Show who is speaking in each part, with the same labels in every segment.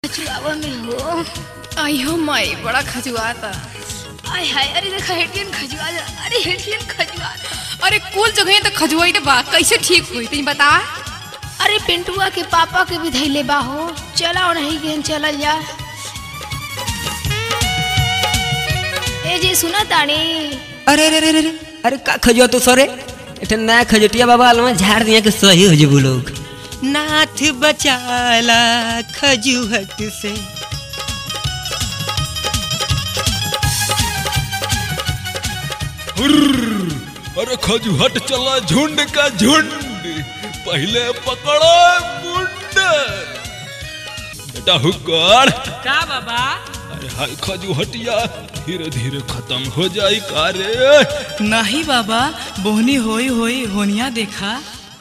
Speaker 1: खजुआवा में हो
Speaker 2: आई हो माई बड़ा खजुआता
Speaker 1: आय हाय अरे देखा हेटियन खजुआ जा अरे हेटियन खजुआ जा।
Speaker 2: अरे कुल जगह तो खजुआई बा कैसे ठीक हुई तनी बता
Speaker 1: अरे पिंटुआ के पापा के भी धैले बा हो चला और नहीं गेन चलल जा ए जी सुना तानी
Speaker 3: अरे अरे अरे अरे अरे का खजुआ तो सरे एठे नया खजटिया बाबा अलमा झाड़ दिया के सही हो जेबू लोग नाथ बचाला खजुहट से
Speaker 4: हुर्र, अरे खजुहट चला झुंड का झुंड पहले पकड़ो मुंड बेटा हुक्कड़
Speaker 5: का बाबा
Speaker 4: अरे हाय खजुहटिया धीरे धीरे खत्म हो जाई का रे
Speaker 5: नहीं बाबा बोहनी होई होई होनिया देखा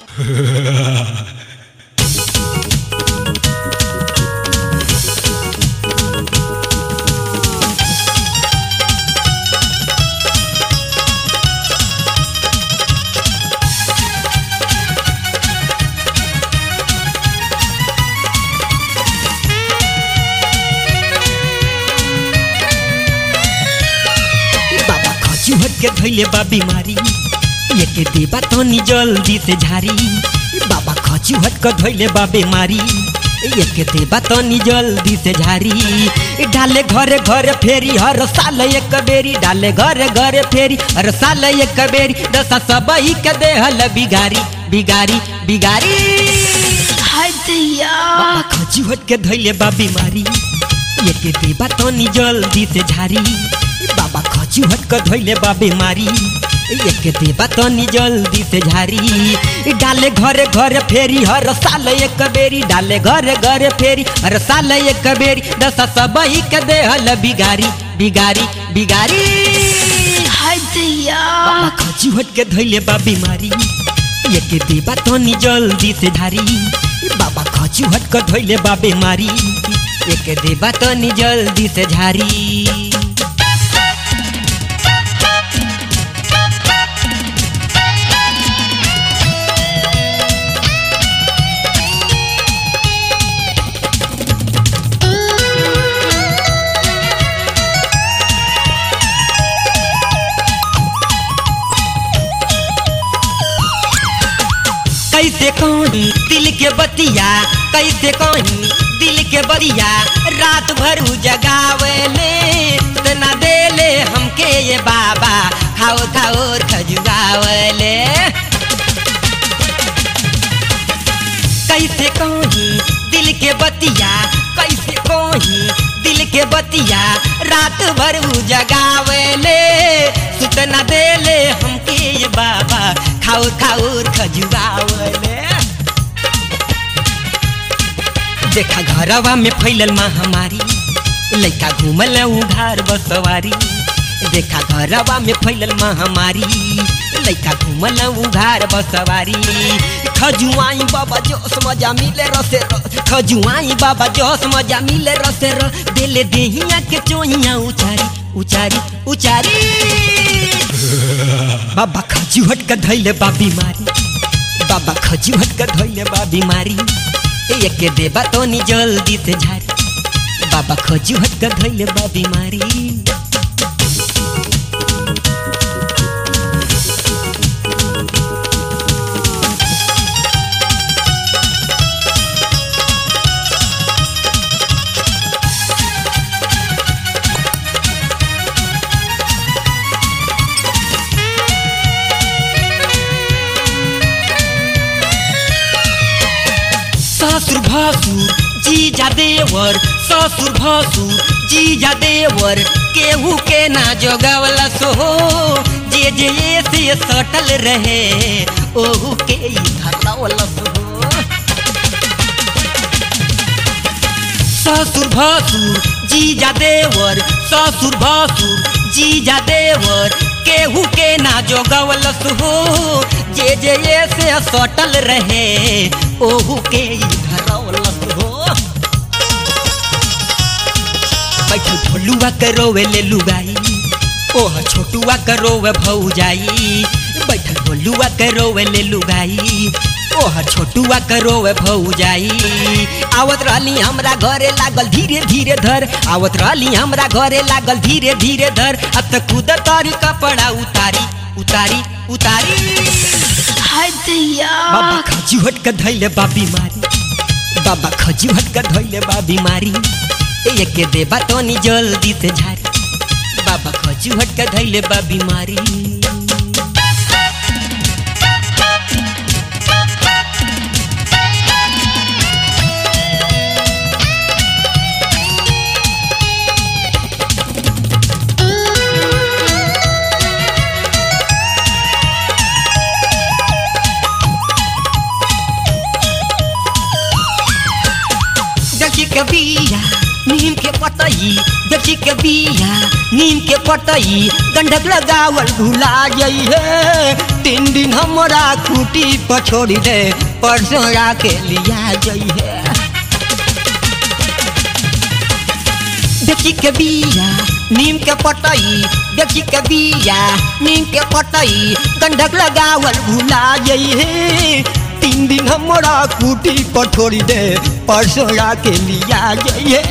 Speaker 3: बाबा खजुहट के धैले बा बीमारी ये के देबा तनी जल्दी से झारी बाबा खजुहट के धैले बा बीमारी ये के देबा तनी जल्दी से झारी डाले घरे घरे फेरी हर साल एक बेरी डाले घरे घरे फेरी हर साल एक बेरी दशा सबही के देहल बिगारी बिगारी बिगारी
Speaker 1: हाय दैया
Speaker 3: बाबा खजुहट के धैले बा बीमारी ये के देबा तनी जल्दी से झारी बाबा खजुहट के धैले बा बीमारी ये के देबा तनी जल्दी से झारी डाले घरे घरे फेरी हर साल एक बेरी डाले घरे घरे फेरी हर साल एक बेरी दशा सबही के देहल बिगारी बिगारी बिगारी
Speaker 1: हाय दैया
Speaker 3: बाबा खजुहट के धैले बा बीमारी ये के देबा तनी जल्दी से धारी बाबा खजुहट के धैले बा बीमारी ये के देबा तनी जल्दी से झारी कैसे कहीं दिल के बतिया कैसे कहीं दिल के बतिया रात भर उ जगावेले तना देले हमके ये बाबा खाओ खाओ खजुआवले कैसे कहीं दिल के बतिया कैसे कहीं दिल के बतिया रात भर उ जगावेले सुतना देले हमके ये बाबा खाओ खाओ खजुआवले देखा घरवा में फैलल महामारी लइका घूमल उघार बसवारी देखा घरवा में फैलल महामारी लइका घूमल उघार बसवारी खजुआई बाबा जोश मजा मिले रसे रस खजुआई बाबा जोश मजा मिले रसे रस देले देहिया के चोहिया उचारी उचारी उचारी बाबा खजुहट के धैले बा बीमारी बाबा खजुहट के धैले बा बीमारी एक के देबा तो नी जल्दी से झारी बाबा खजुहट के धैले बा बीमारी ससुर भसुर जीजा देवर ससुर भसुर जीजा देवर केहू के ना जोगावला सो जे जे ये से सटल रहे ओहू के ही धरवला सो ससुर भसुर जीजा देवर ससुर भसुर जीजा देवर केहू के ना जोगवलस हो जे जे ये से सटल रहे ओहू के ही धरवलस हो बैठल ढोलुआ के रोवे ले लुगाई ओह छोटुआ के रोवे भौजाई बैठल ढोलुआ के रोवे ले लुगाई ओह छोटुआ करोवे भौ जाई आवत रहली हमरा घरे लागल धीरे धीरे धर आवत रहली हमरा घरे लागल धीरे धीरे धर अब तक कूद तारी कपड़ा उतारी उतारी उतारी
Speaker 1: हाय दैया
Speaker 3: बाबा खजू हट के धैले बा बीमारी बाबा खजू हट के धैले बा बीमारी ए के देबा तनी जल्दी से झारी बाबा खजू हट के धैले बा बीमारी देखी के बिया नीम के पतई देखी के बिया नीम के पतई गंढक लगावल भुला जाई है तीन दिन हमरा कुटी पर छोड़ी दे परसों के लिया जाई है देखी के बिया नीम के पतई देखी के बिया नीम के पतई गंढक लगावल भुला जाई है तीन दिन हमरा कुटी पर छोड़ी दे परसों के लिया जाइए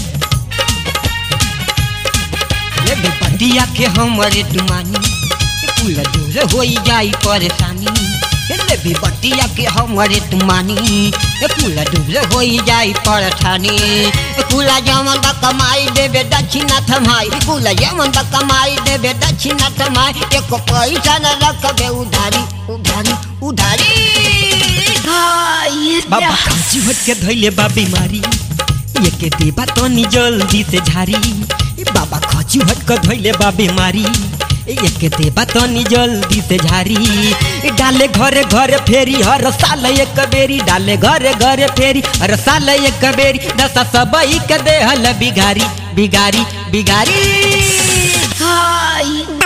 Speaker 3: ये बेपतिया के हमरे दुमानी पूरा दूर हो जाई परेशानी ले भी बतिया के हमरे तुमानी पूरा दूर हो जाई परेशानी कुला जमन बा कमाई देबे दक्षिणा थमाई कुला जमन बा कमाई देबे दक्षिणा थमाई एको पैसा न रखबे उधारी उधारी उधारी
Speaker 1: हाय
Speaker 3: बाबा खांसी हट के धैले बा बीमारी ये के देबा तनी जल्दी से झारी बाबा खांसी हट के धैले बा बीमारी ये के देबा तनी जल्दी से झारी डाले घरे घरे फेरी हर साल एक बेरी डाले घरे घरे फेरी हर साल एक बेरी दस सबई के देहल बिगारी बिगारी बिगारी
Speaker 1: हाय